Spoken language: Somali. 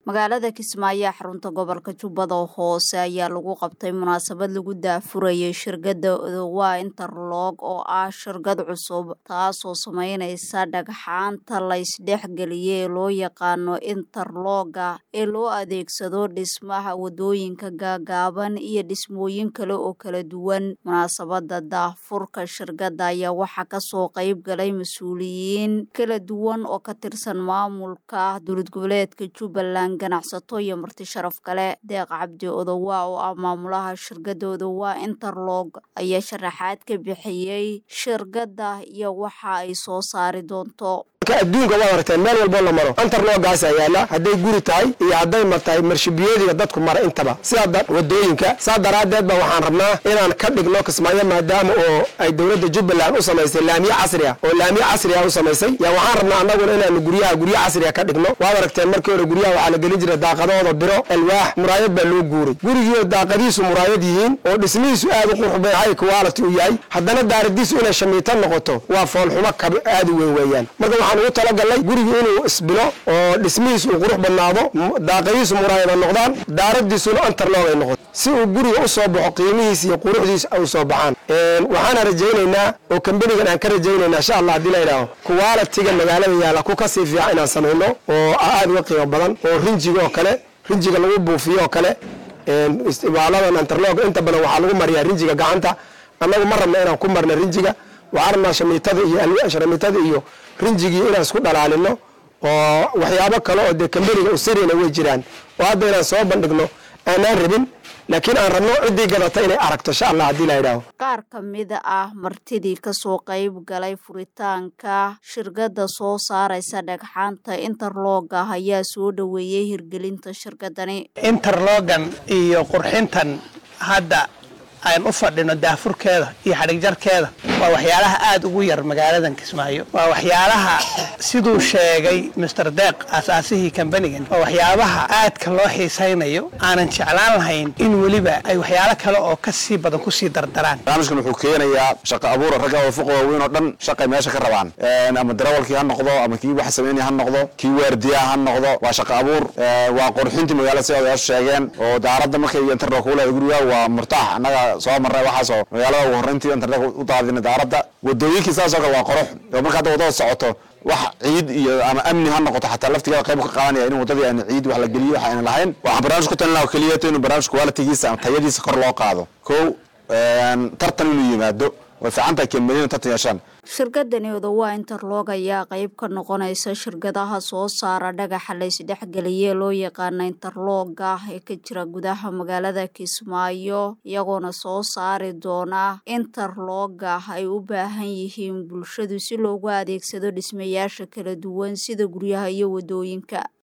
magaalada kismaayo xarunta gobolka jubbada hoose ayaa lagu qabtay munaasabad lagu daafurayay shirkadda odowa interlog oo ah shirkad cusub taasoo sameyneysa dhagxaanta laysdhexgeliya ee loo yaqaano interloga ee loo adeegsado dhismaha wadooyinka gaagaaban iyo dhismooyin kale oo kala duwan munaasabada daafurka shirkadda ayaa waxaa kasoo qeyb galay mas-uuliyiin kala duwan oo ka tirsan maamulka dowlad goboleedka jubbaland ganacsato iyo marti sharaf kale deeq cabdi odowa oo ah maamulaha shirkadda odowa interlog ayaa sharaxaad ka bixiyey shirkadda iyo waxa ay soo saari doonto adduunka waad aragteen meel walboo la maro antarloogaasa yaala hadday guri tahay iyo hadday ma tahay marshibiyoodiga dadku mara intaba sidaa wadooyinka saa daraaddeed ba waxaan rabnaa inaan ka dhigno kismaayo maadaama oo ay dowladda jubbaland u samaysay laamiye casri ah oo laamiye casri ah u samaysay yaa waxaan rabnaa annaguna inaanu guryaha guryo casriga ka dhigno waad aragteen markii hore guryaha waxaa la gelin jiray daaqadooda biro alwaax muraayad baa loo guuray gurigiio daaqadiisu muraayad yihiin oo dhismihiisu aad u qurxubay hay quality u yahay haddana daaradiisu inay shamiito noqoto waa foolxumo kab aad u weyn weeyaan marka waxaan ugu talagalay gurigu inuu isbilo oo dhismihiis uu qurux badnaado daaqadiisu muraayada noqdaan daaradiisuna antarlog ay noqoto si uu guriga u soo baxo qiimihiis iyo quruxdiis ay soo baxaan waxaana rajaynaynaa oo kambanigan aan ka rajaynaynaa insha allah haddii la yidhaaho kuwaalitiga magaalada yaalla ku kasii fiican inaan samayno oo aad uga qiimo badan oo rinjiga oo kale rinjiga lagu buufiyo oo kale istibaaladan antarlog inta badan waxaa lagu mariyaa rinjiga gacanta annagu ma rabna inaan ku marna rinjiga waxaan rabnaa shamiitada iyo shamiitada iyo rinjigii inaan isku dhalaalino oo waxyaabo kale oo dee kambaniga usirina way jiraan oo hadda inaan soo bandhigno aanaan rabin laakiin aan rabno ciddii gadata inay aragto insha allah haddii la yidhaaho qaar ka mid ah martidii kasoo qayb galay furitaanka shirkadda soo saaraysa dhagxaanta interloga ayaa soo dhoweeyey hirgelinta shirkadani interlogan iyo qurxintan hadda aan u fadhino daafurkeeda iyo xadhigjarkeeda waa waxyaalaha aada ugu yar magaaladan kismaayo waa waxyaalaha siduu sheegay master deeq aasaasihii kambanigan waa waxyaabaha aadka loo xiisaynayo aanan jeclaan lahayn in weliba ay waxyaalo kale oo kasii badan kusii dardaraan barnaamijkan wuxuu keenayaa shaqo abuura ragga oo fuq waaweyn oo dhan shaqay meesha ka rabaan ama darawalkii ha noqdo ama kii wax sameynaya ha noqdo kii waardiyaha ha noqdo waa shaqo abuur waa qurxintii magaalada si odayaashu sheegeen oo daaradda markay internet kuula guriga waa murtaax annaga soo marnay waxaasoo magaalada ugu horreyntii internet u daadina daaradda wadooyinkii saasoo kale waa qurux oo marka hadda wadada socoto wax ciid iyo ama amni ha noqoto xataa laftigeeda qayb ka qaadanaya in wadadii aan ciid wax la geliyo wax ayna lahayn waxaan barnaamij ku talin laha keliya inuu barnaamij qualitigiisa ama tayadiisa kor loo qaado kow tartan inuu yimaado way fiican tahay kambaniina tartan yeeshaan shirkadani odowa interlog ayaa qeyb ka noqonaysa shirkadaha soo saara dhagaxa laysdhexgeliye loo yaqaana interloga ee ka jira gudaha magaalada kismaayo iyagoona soo saari doona interloga ay u baahan yihiin bulshadu si loogu adeegsado dhismayaasha kala duwan sida guryaha iyo wadooyinka